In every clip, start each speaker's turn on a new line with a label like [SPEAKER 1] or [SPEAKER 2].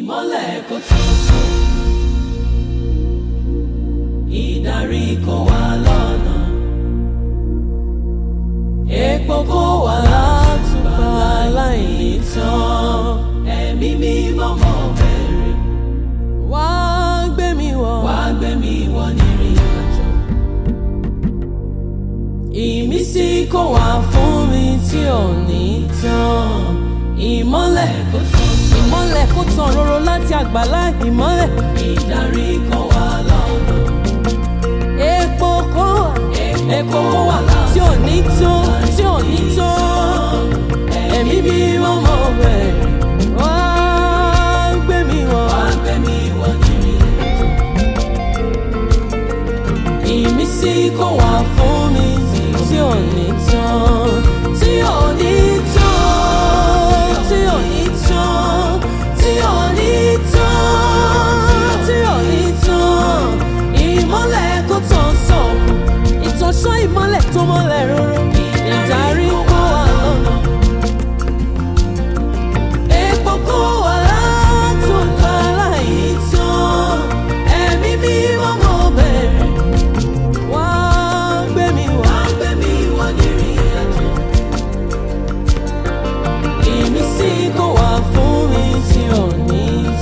[SPEAKER 1] ìmọ́lẹ̀ kò tó sùn ìdarí kò wá lọ́nà epo kò wá látùbà láìní tán ẹ̀mí mímọ́ mọ́ bẹ̀rẹ̀ wá gbé mi wọ̀ wá gbé mi wọ̀ nírìn àjò ìmísí kò wá fún mi tí ò ní tán ìmọ́lẹ̀ kò tán ìmọ́lẹ̀ kò tán roro láti àgbàlá ìmọ́lẹ̀ ìdarí kò wá lọ́nà epo kò wá epo kò wá tí ò ní tán tí ò ní tán ẹ̀mí bí mo mọ̀ bẹ̀rẹ̀ wá gbé mi wọ̀ wá gbé mi wọ̀ nírìn àjò ìmísí kò wá fún mi tí ò ní tán tí ò ní tán tí ò ní tán tí ò ní tán tí ò ní tán ìmọ́lẹ̀ kò tán sọ̀kù ìtọ́sọ́ ìmọ́lẹ̀ tó mọ́lẹ̀ róró ìdarí kó wà lọ́nà epo kó wà látòkà láì tán ẹ̀mí mímọ́ mọ́ bẹ̀rẹ̀ wá gbé mi wá gbé mi wá nírìn àjò ìmísí kò wá fún mi tí ò ní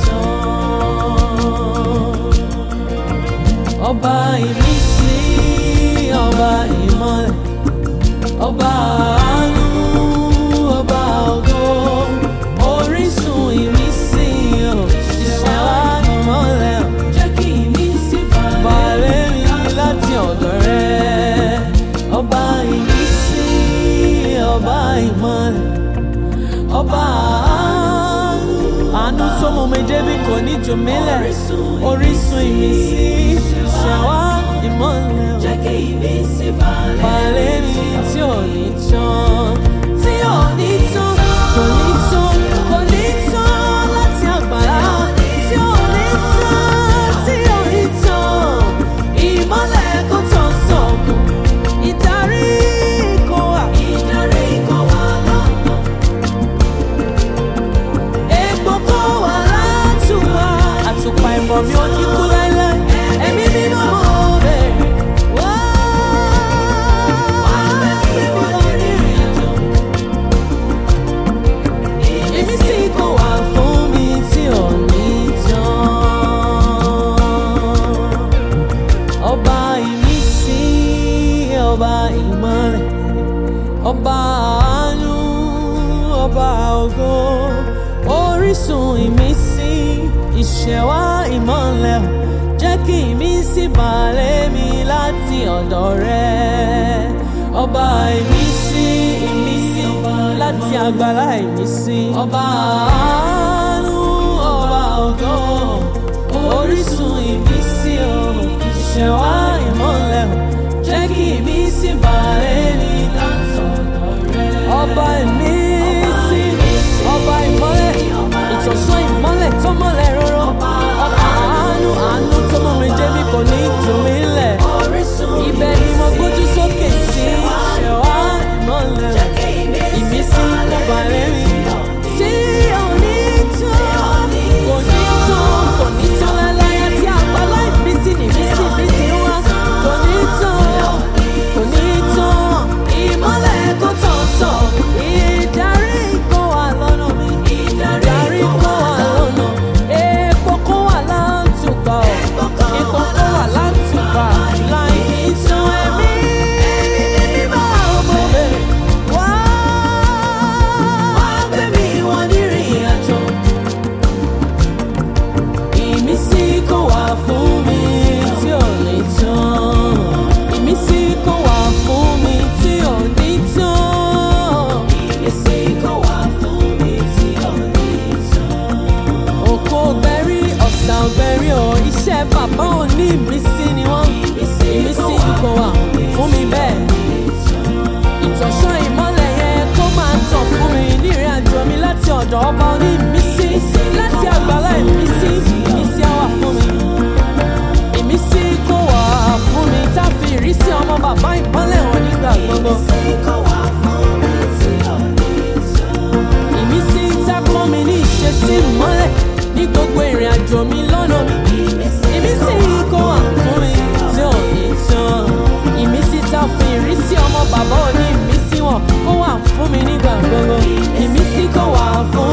[SPEAKER 1] tán ọba ìmísí ọba ìmọ́lẹ̀ ọba àánú ọba ògo orísun ìmísí ò ṣiṣẹ́ wá ìmọ́lẹ̀ ò jẹ́ kí ìmísí balẹ̀ mi láti ọ̀dọ̀ rẹ ọba ìmísí ọba ìmọ́lẹ̀ ọba àánú àánú tó mú mi débi kò ní jù mí lẹ̀ orísun ìmísí ṣàwá ìmọ́lẹ̀ ò jẹ́ kí ìmísí balẹ̀ mi tí ò ní tán tí ò ní tán kò ní tán kò ní tán láti àgbàlá tí ò ní tán tí ò ní tán ìmọ́lẹ̀ kò tán sọ̀kù ìdarí kò wà ìdarí kò wà lọ́nà epo kò wà látùwà àtùpà ìmọ̀ mi ò ní kú láéláé ẹ̀mí mímọ́ mọ́ bẹ̀rẹ̀ wá. Ìmísí kò wá fún mi tí ò ní tán. Ọba ìmísí, ọba ìmọ́lẹ̀, ọba àánú, ọba ògo, orísun ìmísí, ìṣẹ̀wá ìmọ́lẹ̀, jẹ́ kí ìmísí balẹ̀ mi láti ọ̀dọ̀ rẹ. Ọba ìmísí, ìmísí, láti àgbàlá ìmísí. Ọba àánú, ọba ògo, orísun ìmísí, o, ìṣẹ̀wá ìmọ́lẹ̀, jẹ́ kí ìmísí balẹ̀ mi láti ọ̀dọ̀ rẹ. Ọba ìmísí, ọba ìmọ́lẹ̀, ìtọ̀sán ìmọ́lẹ̀ tó mọ́lẹ̀ róró. Ọba àánú, àánú tó mọ́ mi débi kò ní jù mí lẹ̀. Ibẹ̀ ni mo gbójú sókè sí. Ṣẹ̀wá ìmọ́lẹ̀, ìmísí kò balẹ̀ mi. Tí ò ní tán, kò ní tán, kò ní tán láláyà tí àgbàlá ìmísí ní ìmísí mi ti wá. Kò ní tán, kò ní tán, ìmọ́lẹ̀ kò tán sọ. Ìdarí kò wà lọ́nà mi. Ìdarí kò wà lọ́nà. Epo kò wà láǹtùpà. Epo kò wà láǹtùpà. Láì ní tán ẹ̀mí mímọ́ ọmọ bẹ̀rẹ̀. Wá gbé mi wọ nírìn àjò. Ìmísí kò wá fún mi tí ò ní tán. Ìmísí kò wá fún mi tí ò ní tán. Ìmísí kò wá fún mi tí ò ní tán. Òkò ògbẹ́rí ọ̀sà ògbẹ́rí ọ̀ iṣẹ́ bàbá ò ní ìmísí ni wọ́n. Ìmísí kò wá fún mi bẹ́ẹ̀. Ìtọ̀sán ìmọ́lẹ̀ yẹn kó máa tàn fún mi nírìn àjò mi láti ọ̀dọ̀ ọba oní ìmísí láti àgbàlá ìmísí ìmísí á wà fún mi. Ìmísí kò wá fún mi tá a fi ìrísí ọmọ bàbá ìmọ́lẹ̀ hàn nígbà gbogbo. Ìmísí tá a kọ́ mi ní ìṣesí ìmọ́lẹ̀ ní gbogbo ìrìn àjò mi lọ́nà mi. Ìmísí kó wà fún mi tí ò ní tán. Ìmísí tá a fi ìrísí ọmọ bàbá òní ìmísí wọn kó wà fún mi nígbà gbogbo. Ìmísí kó wà fún